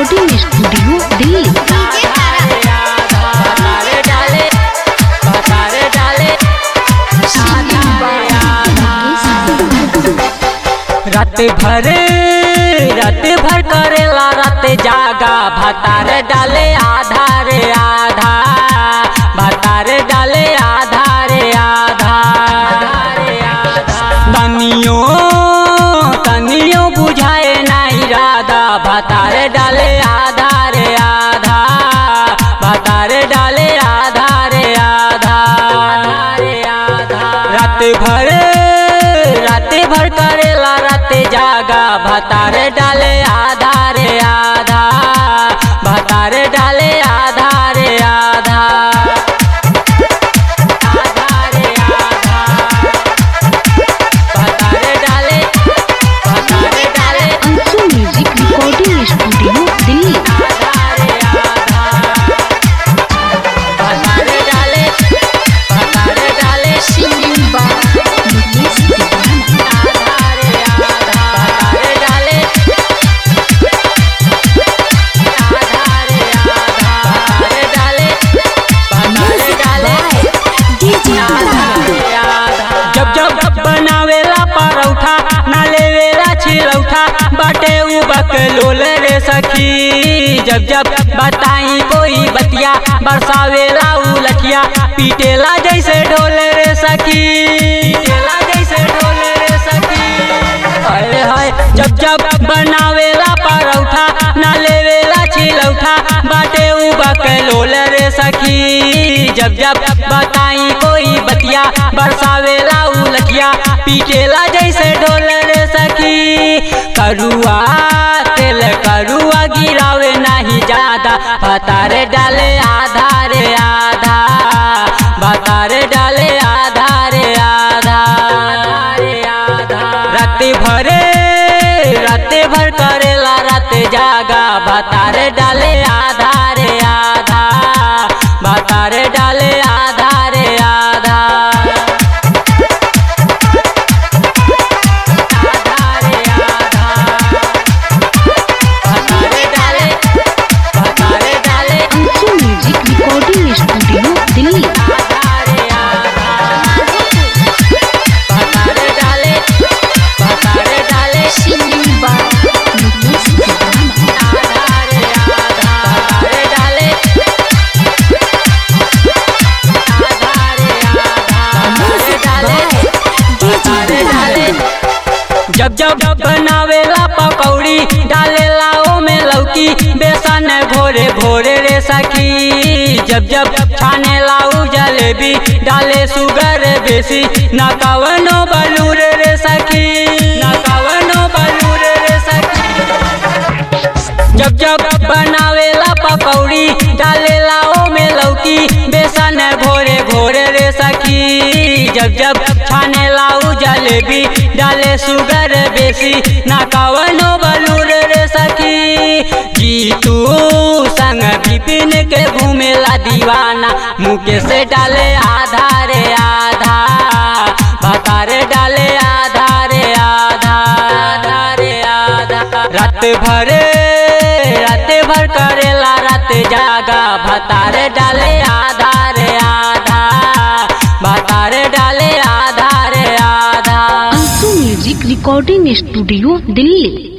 recording studio Delhi भतारे डाले भतारे डाले रात भरे रात भर करेला रात जागा भतार डाले आधार आधा भतार डाले आधार आधा तनियो तनियो बुझाए नहीं राधा भतार डाले आधार आधा भतार डाले आधार आधा रात भर रात भर करेला रात जागा भतार डाले आधार आधा भतार डाले आधार आधा आधार आधा भतार डाले भतार डाले Anshu music recording studio Delhi आधार आधा भतार डाले भतार डाले आधार आधा भतार डाले आधार आधा भतार डाले भतार डाले जब जब बनावेला परौठा ना लेवेला छिलौठा बाटे उ बकलोल रे सखी जब जब बताई कोई बतिया बरसावेला उ लठिया पीटेला जैसे ढोल रे सखी पीटेला जैसे ढोल रे सखी हाय हाय जब जब बनावेला परौठा ना लेवेला छिलौठा बाटे उ बकलोल रे सखी जब जब बताई कोई बतिया बरसावेला उ लठिया पीटेला जैसे ढोल रे सखी करुआ तेल करुआ गिरावे नहीं ज्यादा भतारे डाले आधार आधा भतारे डाले आधार आधा रात भरे रात भर करेला रात जागा भतारे डाले आधार आधा भतारे डाले आधार आधा आधार आधा भतारे डाले भतारे डाले Anshu music recording studio Delhi आधार आधा भतारे डाले भतारे डाले आधार आधा भतारे डाले आधार आधा भतारे डाले भतारे डाले जब जब बनावेला पकौड़ी डालेला ओमे लौकी बेसन घोरे भोरे रे सखी जब जब छानेला उ जलेबी डाले सुगर बेसी ना कवनो बलूर रे सखी ना कवनो बलूर रे सखी जब जब बनावेला पकौड़ी डालेला ओमे लौकी बेसन घोरे घोरे रे सखी जब जब छानेला उ जलेबी डाले सुगर बेसी ना कवनो बलूर रे सखी जीतू संग विपिन के घूमेला दीवाना मुके से डाले आधार आधा भतारे डाले आधार आधा आधार आधा रात भरे रात भर करेला रात जागा भतारे डाले आधार आधा भतारे डाले आधार आधा Anshu music recording studio Delhi